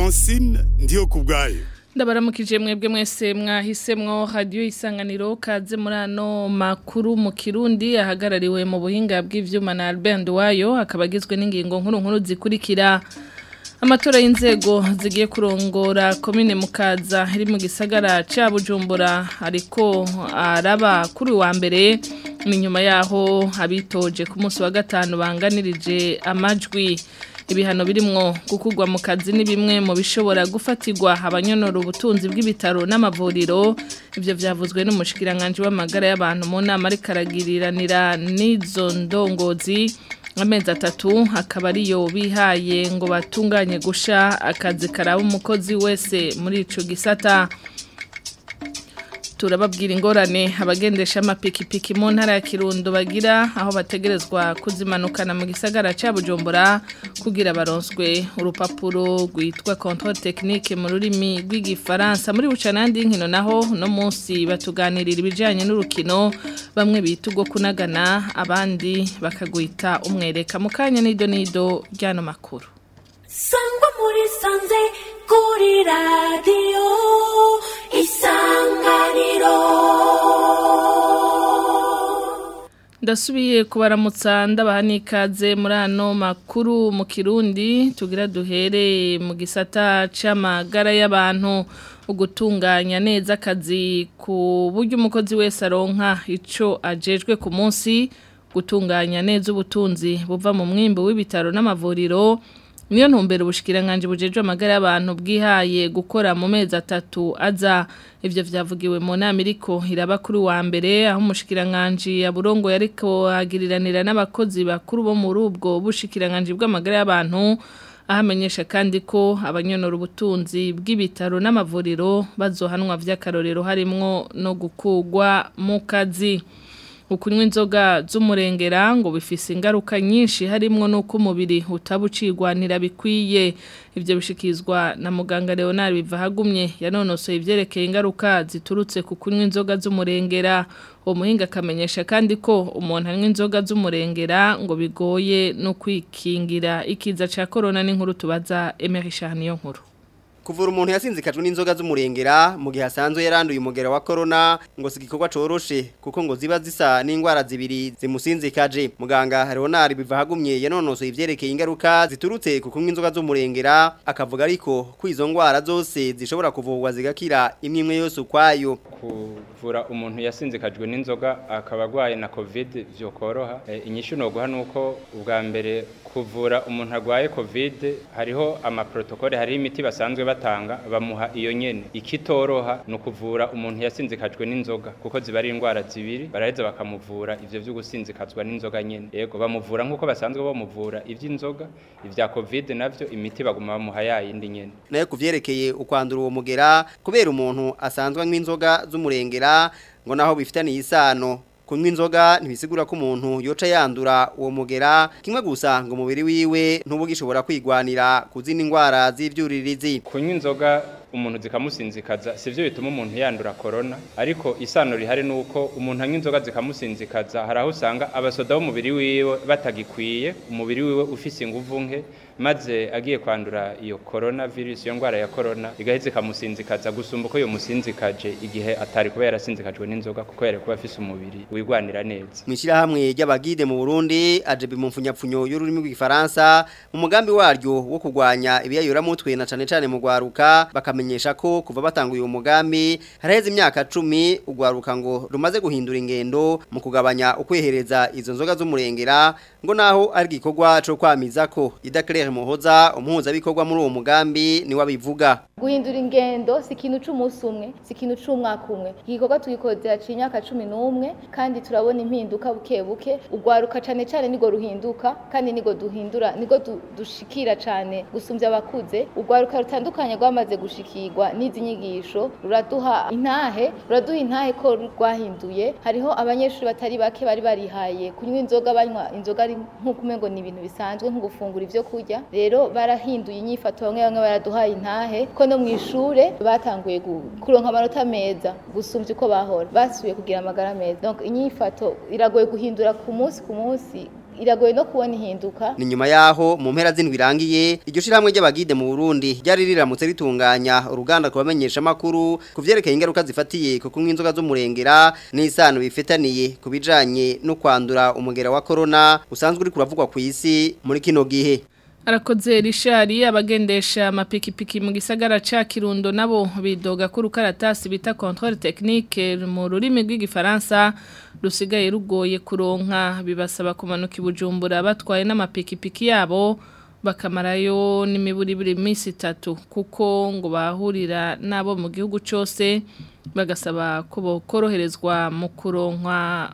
francine ndiyo ku bwayo ndabaramukije mwebwe mwese mwahisemwo radio isanganiro kaze muri ano makuru mu kirundi ahagarariwe mu buhinga bw'ivyuma na Albert Nduwayo akaba agizwe n'ingingo nkuru nkuru zikurikira amatora y'inzego zigiye kurongora komine mukaza iri mu gisagara ca Bujumbura ariko araba kuri wa mbere inyuma yaho abitoje ku munsi wa gatanu banganirije amajwi ibihano birimwo gukugwa mu kazi ni bimwe mu bishobora gufatirwa abanyonora ubutunzi bw'ibitaro n'amavuriro ibyo byavuzwe n'umushikiranganje w'amagara y'abantu mu nama ariko aragiriranira n'izo ndongozi amezi atatu akaba ariyo bihaye ngo batunganye gusha akazi karaba umukozi wese muri ico gisata turababwira ingorane abagendesha amapikipiki mu ntara ya Kirundo bagira aho bategerezwa kuzimanukana mu gisagara ca Bujumbura kugira baronswe urupapuro rwitwa contrôle technique mu rurimi rw'igifaransa muri bucanandi nkino naho no munsi batuganirira ibijanye n'urukino bamwe bita ubwo kunagana abandi bakagwita umwereka mu kanya nido nido ryano makuru sangwa muri sanze kuri radiyo isanganiro ndasubiye kubaramutsa ndabaha n'ikaze muri ano makuru mu kirundi tugira duhere mu gisata c'amagara y'abantu ugutunganya neza akazi ku buryo umukozi wese aronka ico ajejwe ku munsi gutunganya neza ubutunzi buva mu mwimbo w'ibitaro n'amavuriro niyo ntumbero ubushikiranganje bujejwe amagara y'abantu bwihaye gukora mu mezi atatu aza ivyo vyavugiwe mu nama iriko iraba kuri wa mbere aho umushikiranganje yaburongo yariko agiriranira n'abakozi bakuru bo muri ubwo bushikiranganje bw'amagara y'abantu ahamenyesha kandi ko abanyonora ubutunzi bw'ibitaro n'amavuriro bazohanwa vy'akarorero harimwo no gukugwa mu kazi ukunywa inzoga z'umurengera ngo bifise ingaruka nyinshi harimwo nuko umubiri utabucirwanira bikwiye ivyo bishikizwa na muganga Leonard Bivahagumye yanonosoye ivyerekeye ingaruka ziturutse ku kunywa inzoga z'umurengera uwo muhinga akamenyesha kandi ko umuntu anywa inzoga z'umurengera ngo bigoye no kwikingira ikiza ca corona n'inkuru tubaza Emery Charniyo nkuru kuvura umuntu yasinzikajwe n'inzoga z'umurengera mu gihe asanzwe yaranduye umugera wa corona ngo sigikorwa coroshe kuko ngo ziba zisa n'indwara zibiri zimusinzikaje muganga Leonard bivahagumye yanonosoye ivyerekeye ingaruka ziturutse ku kunywa inzoga z'umurengera akavuga ariko ko izo ndwara zose zishobora kuvurwa zigakira imwe imwe yose ukwayo kuvura umuntu yasinzikajwe n'inzoga akaba agwaye na covid vyokoroha e, inyishu noguha nuko ubwa mbere kuvura umuntu agwaye covid hariho amaprotokole hari imiti basanzwe batanga bamuha iyo nyene ikitoroha no kuvura umuntu yasinzikajwe n'inzoga kuko ziba ari indwara zibiri baraheza bakamuvura ivyo vyo gusinzikazwa n'inzoga nyene yego bamuvura nkuko basanzwe bamuvura ivy'inzoga ivya covid navyo imiti baguma bamuha yayindi nyene nayo kuvyerekeye ukwandura uwo mugera kubera umuntu asanzwe anywa inzoga z'umurengera ngo naho bifitaniye isano kunywa inzoga ntibisigura ko umuntu yoca yandura uwo mugera kimwe gusa ngo umubiri wiwe ntubugishobora kwigwanira kuzina indwara z'ivyuririzi kunywa inzoga umuntu zikamusinzikaza sivyo bituma umuntu yandura corona ariko isano rihari nuko umuntu anywa inzoga zikamusinzikaza hari aho usanga abasoda b'umubiri wiwe batagikwiye umubiri wiwe ufise inguvu nke maze agiye kwandura iyo corona virus iyo ndwara ya corona igaheze ikamusinzikaza gusumba uko yomusinzikaje igihe atari kuba yarasinzikajwe n'inzoga kuko yari kuba afise umubiri wigwanira neza mwishirahamwe ry'abagide mu Burundi ajebi mu mfunyapfunyo y'ururimi rw'igifaransa mu mugambi waryo wo kurwanya ibiyayura mutwe na cane cane mu gwaruka bakamenyesha ko kuva batanguye uwo mugambi haraheze imyaka 10 ugwaruka ngo rumaze guhindura ingendo mu kugabanya ukwehereza izo nzoga z'umurengera ngo naho ari gikorwa cyo kwamiza ko idaclaire muhoza umuhuza bikorwa muri uwo mugambi ni wabivuga guhindura ingendo si ikintu c'umunsi umwe si ikintu c'umwaka umwe igikorwa tugikoze haciye imyaka cumi n'umwe kandi turabona impinduka buke buke ugwaruka cane cane nigo ruhinduka kandi nigo duhindura nigo du, dushikira cane gusumbya abakuze ugwaruka rutandukanye rwamaze gushikirwa n'izi nyigisho ruraduha intahe ruraduha intahe ko rwahinduye hariho abanyeshuri batari bake bari barihaye kunywa inzoga banywa inzoga ari nk'uko umengo ni ibintu bisanzwe nko gufungura ivyo kurya rero barahinduye inyifato bamwe bamwe baraduhaye intahe ko no mu ishure batanguye kuronka amanota meza gusumbya uko bahora basubiye kugira amagara meza donc inyifato iragoye guhindura ku munsi ku munsi iragoye no kubona ihinduka ni nyuma yaho mu mpera z'indwi irangiye iryo shirahamwe ry'abagide mu Burundi ryari riramutse ritunganya uruganda kubamenyesha makuru kuvyerekeye ingaruka zifatiye ku kunywa inzoga z'umurengera n'isano bifitaniye kubijanye no kwandura umugera wa corona usanzwe uri kuravugwa ku isi muri kino gihe Arakoze rishari abagendesha amapikipiki mu gisagara ca Kirundo nabo bidoga ko rukaratasi bita contrôle technique mu rurimi rw'igifaransa rusigaye rugoye kuronka bibasaba kumanuka ibujumbura batwaye n'amapikipiki yabo bakamarayo n'imiburi buri minsi itatu kuko ngo bahurira nabo mu gihugu cyose bagasaba ko bokoroherezwa mu kuronkwa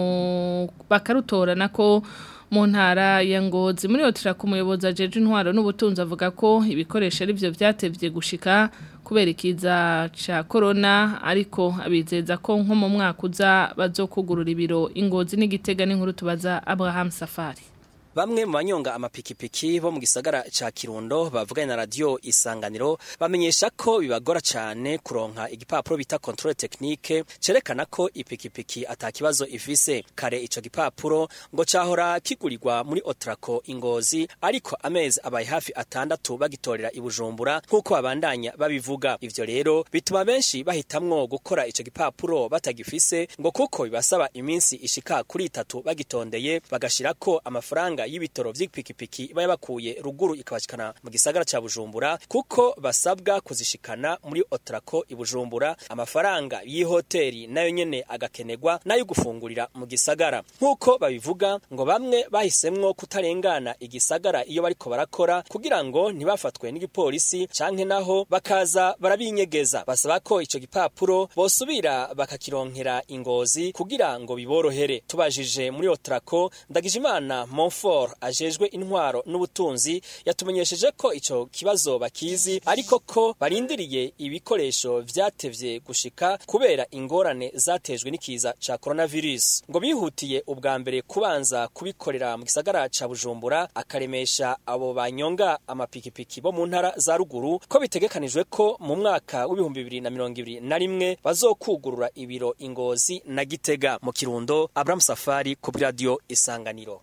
mu bakarutora nako mu ntara ya ngozi muri hoteli ku muyobozi ajeje intwaro n'ubutunzi avuga ko ibikoresho ari byo byatevye gushika kubera ikiza ca corona ariko abizeza ko nko mu mwaka uza bazokugurura ibiro ingozi n'igitega n'inkuru tubaza Abraham Safari Bamwe mu banyonga amapikipiki bo mu gisagara ca Kirundo bavuganye na radio Isanganiro bamenyesha ko bibagora cyane kuronka igipapuro bita controle technique cerekana ko ipikipiki atakibazo ifise kare ico gipapuro ngo cahora kigurirwa muri Otraco ingozi ariko amezi abaye hafi atandatu bagitorera ibujumbura nkuko babandanya babivuga ivyo rero bituma benshi bahitamwo gukora ico gipapuro batagifise ngo kuko bibasaba iminsi ishika kuri itatu bagitondeye bagashirako amafaranga y'ibitoro vy'ipikipiki baya bakuye ruguru ikabashikana mu gisagara ca Bujumbura kuko basabwa kuzishikana muri Otraco ibujumbura amafaranga y'ihoteli nayo nyene agakenegwa nayo gufungurira mu gisagara nkuko babivuga ngo bamwe bahisemwo kutarengana igisagara iyo bariko barakora kugira ngo ntibafatwe n'igipolisi canke naho bakaza barabinyegeza basaba ko ico gipapuro bosubira bakakironkera ingozi kugira ngo biborohere tubajije muri Otraco Ndagijimana Monfort ajejwe intwaro n'ubutunzi yatumenyesheje ko ico kibazo bakizi ariko ko barindiriye ibikoresho vyatevye gushika kubera ingorane zatejwe n'ikiza ca coronavirus ngo bihutiye ubwa mbere kubanza kubikorera mu gisagara ca Bujumbura akaremesha abo banyonga amapikipiki bo mu ntara za ruguru ko bitegekanijwe ko mu mwaka w'ibihumbi bibiri na mirongo ibiri na rimwe bazokugurura ibiro ingozi na gitega mu kirundo Abraham Safari ku radio Isanganiro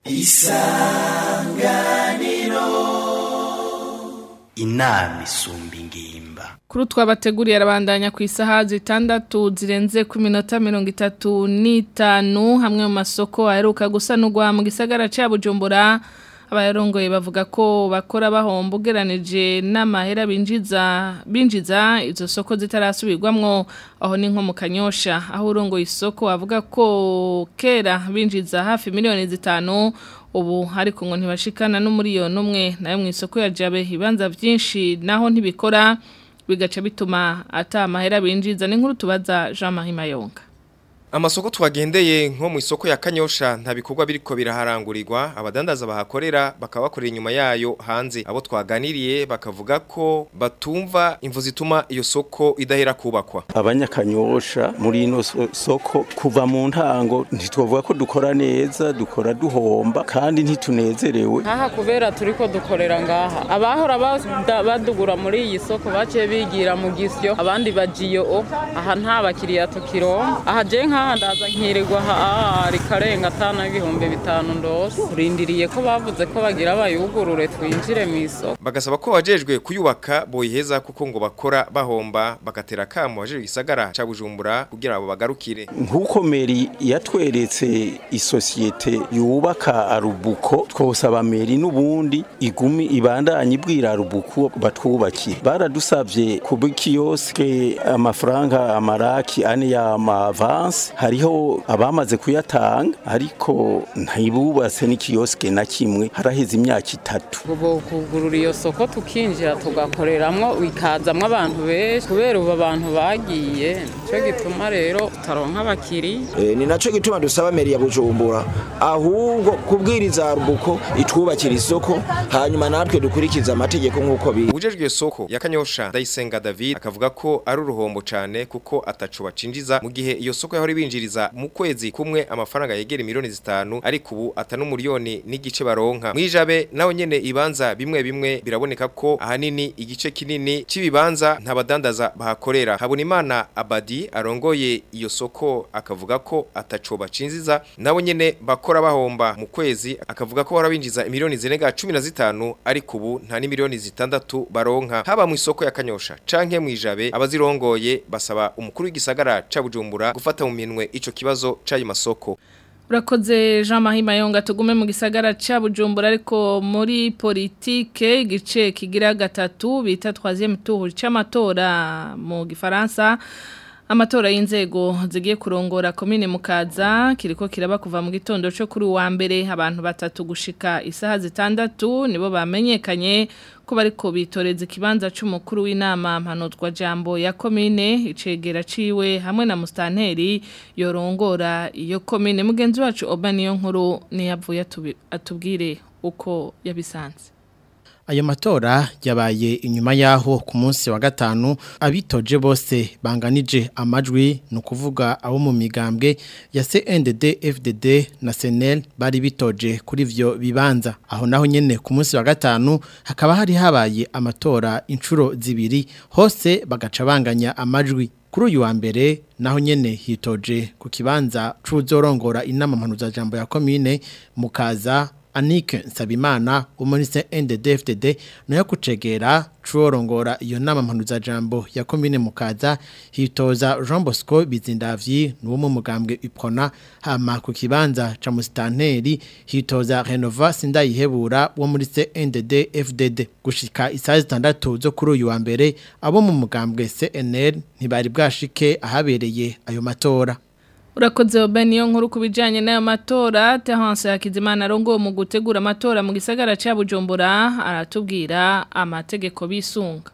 inama isumba ingimba Kuri twabateguriye arabandanya ku isaha zitandatu zirenze ku minota mirongo itatu n'itanu hamwe mu masoko aheruka gusanurwa mu gisagara ca Bujumbura abayarongoye bavuga ko bakora bahomba ugeranije n'amahera binjiza binjiza izo soko zitarasubirwamwo aho ni nko mu kanyosha aho urongoye isoko avuga ko kera binjiza hafi miliyoni zitanu ubu ariko ngo ntibashikana n'umuriyoni umwe nayo mu isoko ya jabe ibanza byinshi naho ntibikora bigaca bituma ata amahera binjiza n'inkuru tubaza Jean Marie Mayonga Amasoko twagendeye nko mu isoko ya Kanyosha nta bikorwa biriko biraharangurirwa abadandaza bahakorera bakaba bakorera inyuma yayo hanze abo twaganiriye bakavuga ko batumva imvu zituma iyo soko idahera kubakwa abanyakanyosha muri ino so- soko kuva mu ntango ntitwavuga ko dukora neza dukora duhomba kandi ntitunezerewe Aha kubera turiko dukorera ngaha abahora bada- badugura muri iyi soko baciye bigira mu gisyo abandi bajiyo o aha nta bakiriya tukironka aha je nkaha ndaza nkirirwa aha rikarenga atana ibihumbi bitanu ndose turindiriye ko bavuze ko bagira bayugurure twinjire mu isoko bagasaba ko wajejwe kuyubaka boyiheza kuko ngo bakora bahomba bagatera kamo wajejwe gisagara ca Bujumbura kugira abo bagarukire nk'uko meri yatweretse isosiyete yubaka arubuko twosaba meri n'ubundi igumi ibandanye ibwira arubuko batwubakire baradusabye kuba kiyoske amafaranga amaraki ane y'amavansi hariho abamaze kuyatanga ariko ntibubatse n'ikiyoske na kimwe haraheze imyaka itatu ubu kugurura iyo soko tukinjira tugakoreramwo bikazamwo abantu benshi kubera ubu abantu bagiye nico gituma rero tutaronka abakiriya Eh, ni naco gituma dusaba meri ya Bujumbura ahubwo kubwiriza rubuko itwubakira isoko hanyuma natwe dukurikiza amategeko nk'uko biri Ujejwe iyo soko ya Kanyosha Ndayisenga David akavuga ko ari uruhombo cane kuko ataco bacinjiza mu gihe iyo soko yahora bari binjiriza mu kwezi kumwe amafaranga yegera miliyoni zitanu ariko ubu atanu miliyoni n'igice baronka mwijabe naho nyene ibanza bimwe bimwe biraboneka ko ahanini igice kinini c'ibibanza ntabadandaza bahakorera habonimana abadi arongoye iyo soko akavuga ko ataco bacinziza nabo nyene bakora bahomba mu kwezi akavuga ko barabinjiza miliyoni zirenga 15 ariko ubu nta ni miliyoni zitandatu baronka haba mu isoko ya Kanyosha canke mu ijabe abazirongoye basaba umukuru w'igisagara ca Bujumbura gufata mu minwe ico kibazo c'ayo masoko Urakoze Jean Marie Mayonga tugume mu gisagara ca Bujumbura ariko muri politike igice kigira gatatu bita 3e tour c'amatora mu gifaransa Amatora y'inzego zigiye kurongora komine mukaza kiriko kiraba kuva mu gitondo cyo kuri wa mbere abantu batatu gushika isaha zitandatu nibo bamenyekanye ko bariko bitoreza ikibanza c'umukuru w'inama mpanuzwa jambo ya komine icegera ciwe hamwe na mustanteri yorongora iyo komine mugenzi wacu Obaniyo nkuru ni yavuye atubwire uko yabisanze Ayo matora yabaye inyuma yaho ku munsi wa gatanu abitoje bose banganije amajwi no kuvuga abo mu migambwe ya CNDD FDD na SNL bari bitoje kuri ivyo bibanza aho naho nyene ku munsi wa gatanu hakaba hari habaye amatora inshuro zibiri hose bagaca banganya amajwi kuri uyu wa mbere naho nyene hitoje ku kibanza c'uzorongora inama mpanuza jambo ya commune mukaza Anike Nsabimana umunise NDDFDD no kucegera cuorongora iyo nama mpanuza jambo ya komine mukaza hitoza Jean Bosco Bizindavyi nuwo mu mugambwe ipona hama ku kibanza ca mustanteri hitoza Renova Sindayihebura wo muri CNDD-FDD gushika isaha zitandatu zo kuri uyu wa mbere abo mu mugambwe CNL ntibari bwashike ahabereye ayo matora Urakoze obeni yo nkuru kubijanye n'ayo matora Terence Hakizimana arongo mu gutegura amatora mu gisagara ca Bujumbura aratubwira amategeko bisunga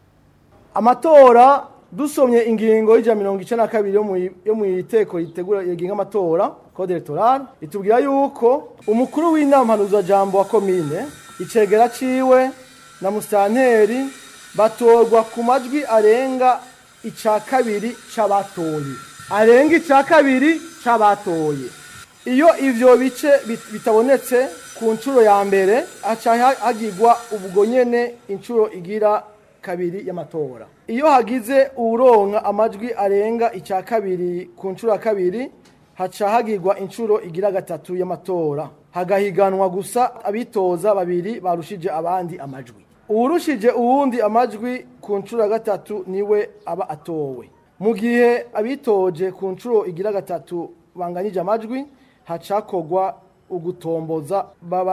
Amatora dusomye ingingo y'ija 92 yo mu yo mu iteko ritegura yeginga amatora code electoral itubwira yuko umukuru w'inama mpanuza jambo wa commune icegera ciwe na mustanteri batorwa ku majwi arenga ica kabiri c'abatoye arenga icya kabiri cy'abatoye iyo ibyo bice bitabonetse ku nshuro ya mbere haca hagirwa ubwo nyine inshuro igira kabiri y'amatora iyo hagize uronka amajwi arenga icya kabiri ku nshuro ya kabiri haca hagirwa inshuro igira gatatu y'amatora hagahiganwa gusa abitoza babiri barushije abandi amajwi uwurushije uwundi amajwi ku nshuro ya gatatu niwe aba atowe mu gihe abitoje ku nshuro igira gatatu banganyije amajwi hacakogwa ugutomboza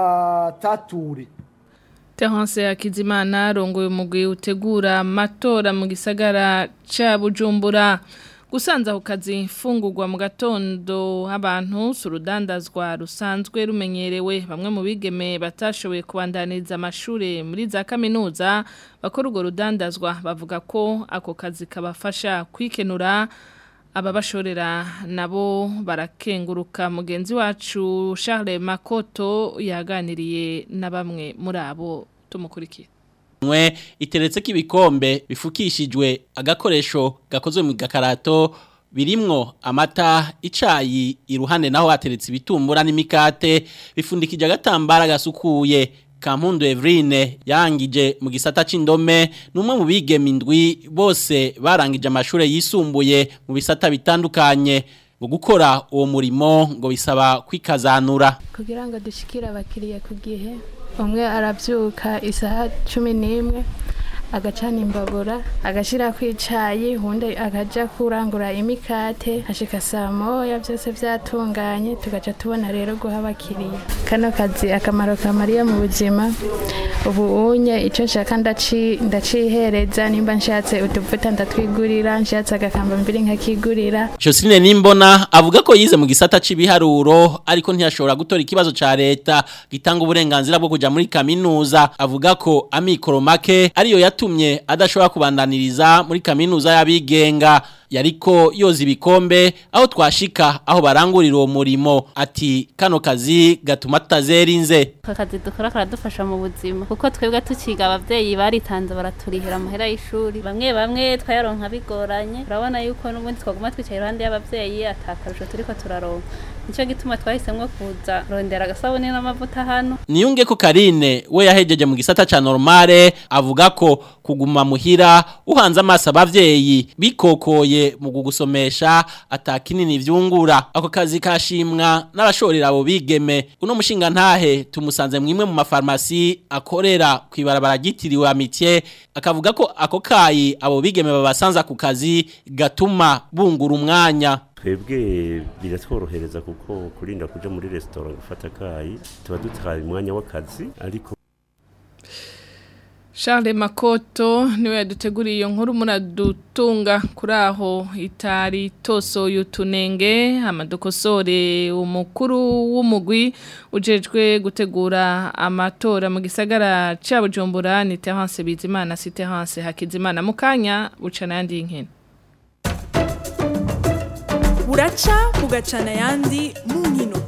babatature Terence Hakizimana rongoye umugwi utegura amatora mu gisagara ca Bujumbura gusanza ku kazi mfungurwa mu gatondo abantu surudandazwa rusanzwe rumenyerewe bamwe mu bigeme batashoboye kubandaniriza amashuri muri za kaminuza bakora urwo rudandazwa bavuga ko ako kazi kabafasha kwikenura ababashorera nabo barakenguruka mugenzi wacu Charles Makoto yaganiriye na bamwe muri abo tumukurikiye mwe iteretse ko ibikombe bifukishijwe agakoresho gakozwe mu gakarato birimwo amata icayi iruhande naho hateretse ibitumbura n'imikate bifundikije agatambara gasukuye Kampundu Evrine yangije mu gisata c'indome numwe mu bigeme indwi bose barangije amashure yisumbuye mu bisata bitandukanye ngo gukora uwo murimo ngo bisaba kwikazanura kugira ngo dushikire abakiriya ku gihe umwe arabyuka isaha cumi n'imwe agacana imbabura agashyira ku icyayi ubundi akajya kurangura imikate hashika saa moya byose byatunganye tugaca tubona rero guha abakiriya kano kazi akamaro kamariye mu buzima ubu unye icyo nshaka ndacihereza nimba nshatse utuvuta ndatwigurira nshatse agakamba mbiri nkakigurira Jocelyne Nimbona avuga ko yize mu gisata c'ibiharuro ariko ntiyashobora gutora ikibazo ca leta gitanga uburenganzira bwo kuja muri kaminuza avuga ko amikoro make ariyo yatumye adashobora kubandaniriza muri kaminuza y'abigenga yariko yoza ibikombe aho twashika aho barangurira uwo murimo ati kano kazi gatuma tutazerinze aka kazi dukora karadufasha mu buzima kuko twebwe tukiga abavyeyi baritanze baraturihira amahera y'ishuri bamwe bamwe twayaronka bigoranye urabona yuko n'ubundi twaguma twicaye iruhande y'abavyeyi atakarusho turiko turaronka nico gituma twahisemwo kuza rondera agasabuni n'amavuta hano Niyunge ko Karine we yahejeje mu gisata ca normale avuga ko kuguma muhira uhanze amaso abavyeyi bikokoye mu kugusomesha atakinini vyungura ako kazi kashimwa n'abashorera abo bigeme uno mushinga ntahe tumusanze mwimwe mu mafarmasi akorera kwibarabara gitiriwe amitié akavuga ko ako kayi abo bigeme babasanza ku kazi gatuma bungura umwanya twebwe biratworohereza kuko kurinda kuja muri resitora gufata akayi tuba dutaye umwanya w'akazi ariko Charles Makoto niwe yaduteguriye iyo nkuru muradutunga kuri aho itari toso yutunenge amadokosore umukuru w'umugwi ujejwe gutegura amatora mu gisagara ca Bujumbura ni Terence Bizimana si Terence Hakizimana mukanya bucana yandi nkene buraca bugacana yandi mu nkino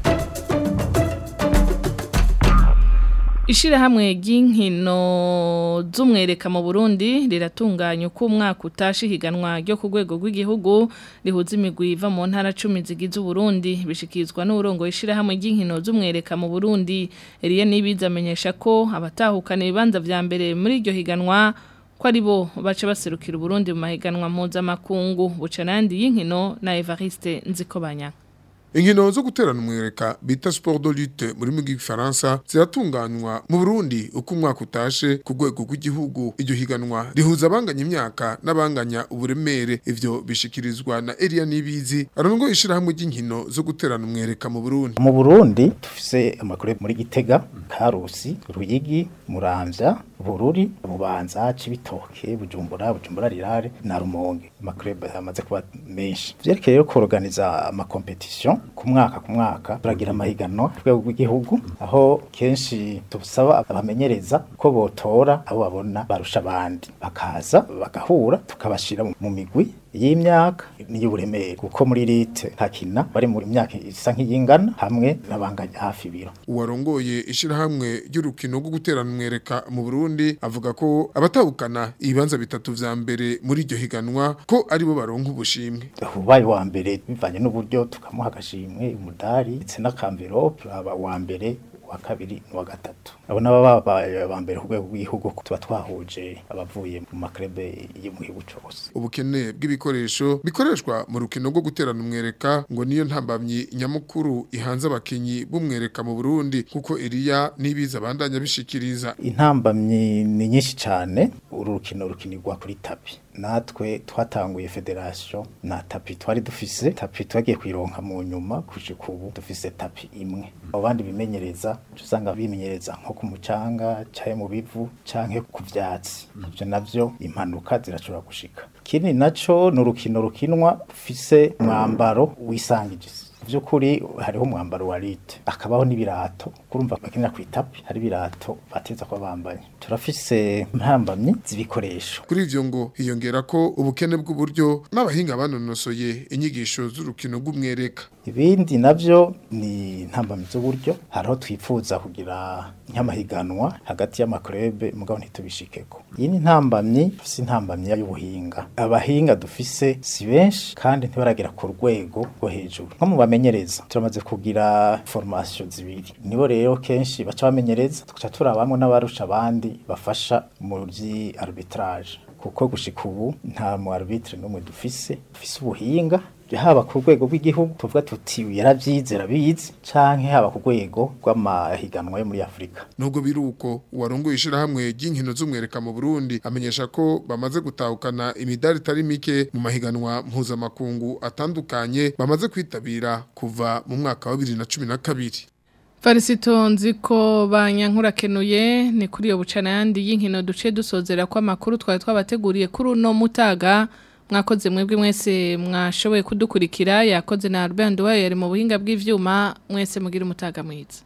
Ishirahamwe ry'inkino z'umwereka mu Burundi riratunganya uko umwaka utashe higanwa ryo ku rwego rw'igihugu rihuza imigwi iva mu ntara 10 zigize Burundi bishikizwa n'urongo ishirahamwe ry'inkino z'umwereka mu Burundi Eliye nibiza amenyesha ko abatahukana ibibanza vya mbere muri iryo higanwa ko ari bo baca baserukira Burundi mu mahiganwa mpuzamakungu bucanandi y'inkino na Evariste Nzikobanya Inkino zo guterana umwereka bita sport de lutte muri mu gifaransa ziratunganywa mu Burundi uko umwaka utashe ku rwego rw'igihugu iryo higanwa rihuza abanganya imyaka n'abanganya uburemere ivyo bishikirizwa na Elia Nibizi arongo ishirahamwe ry'inkino zo guterana umwereka mu Burundi mu Burundi dufise amakuru muri Gitega Karusi Ruyigi Muramvya Bururi Bubanza Cibitoke Bujumbura Bujumbura Rirare na Rumonge amakuru amaze kuba menshi vyerekeye yo kuorganiza ama competition ku mwaka ku mwaka turagira amahiganwa rwego rw'igihugu aho kenshi tubusaba abamenyereza ko botora abo babona barusha abandi bakaza bagahura tukabashira mu migwi y'imyaka n'iy'uburemere kuko muri lite hakina bari muri myaka isa nk'iyingana hamwe n'abanganya hafi ibiro uwarongoye ishirahamwe ry'urukino rwo guterana umwereka mu Burundi avuga ko abatahukana ibibanza bitatu vya mbere muri iryo higanwa ko aribo baronka ubushimwe ubaye wa mbere bivanye n'uburyo tukamuha agashimwe umudari ndetse n'akamverope aba wa mbere wa kabiri n'uwa gatatu abo nabo babaye ba mbere ku rwego rw'igihugu tuba twahuje abavuye mu makrebe yo mu gihugu cyose ubukene bw'ibikoresho bikoreshwa mu rukino rwo guterana umwereka ngo niyo ntambamyi nyamukuru ihanze abakinyi b'umwereka mu Burundi kuko Eliya nibiza bandanya bishikiriza intambamyi ni nyinshi cyane uru rukino rukinirwa kuri tapi natwe twatanguye federation na tapi twari dufise tapi twagiye kwironka mu nyuma kushika ubu dufise tapi imwe abandi bimenyereza usanga bimenyereza nko ku mucanga cyaye mu bivu canke ku vyatsi ivyo navyo impanuka zirashobora gushika kini naco ni urukino rukinwa ufise umwambaro wisangije vyukuri hariho umwambaro wa lite akabaho n'ibirato kurumva bakinira ku itapi hari ibirato bateza ko bambaye turafise mpambamyi z'ibikoresho kuri ivyo ngo hiyongera ko ubukene bw'uburyo n'abahinga banonosoye inyigisho z'urukino rw'umwereka ibindi navyo ni ntambamyi z'uburyo hariho twifuza kugira nk'amahiganwa hagati y'amaklube mugabo ntitubishikeko iyi ni ntambamyi dufise intambamyi y'ubuhinga abahinga dufise si benshi kandi ntibaragera ku rwego rwo hejuru nko mu bamenyereza turamaze kugira formation zibiri nibo rero kenshi baca bamenyereza tugaca turabamwe n'abarusha abandi bafasha muri arbitrage kuko gushika ubu nta mu arbitre n'umwe dufise dufise ubuhinga haba ku rwego rw'igihugu tuvuga tuti yaravyize rabizi canke haba ku rwego rw'amahiganwa yo muri Afrika nubwo biruko warongoye ishirahamwe ry'inkino z'umwereka mu Burundi amenyesha ko bamaze gutahukana imidari itari mike mu mahiganwa mpuzamakungu atandukanye bamaze kwitabira kuva mu mwaka wa 2012 Farisito nziko banyankurakenuye ni kuri yo bucana yandi y'inkino duce dusozera ko amakuru twari twabateguriye kuri uno mutaga mwakoze mwebwe mwese mwashoboye kudukurikira yakoze na Albert Nduwaye yari mu buhinga bw'ivyuma mwese mugira umutaga mwiza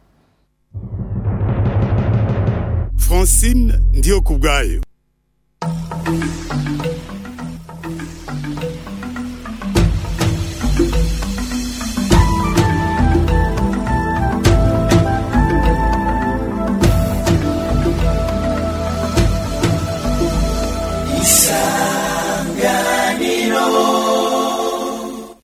Francine ndiyo kubgayo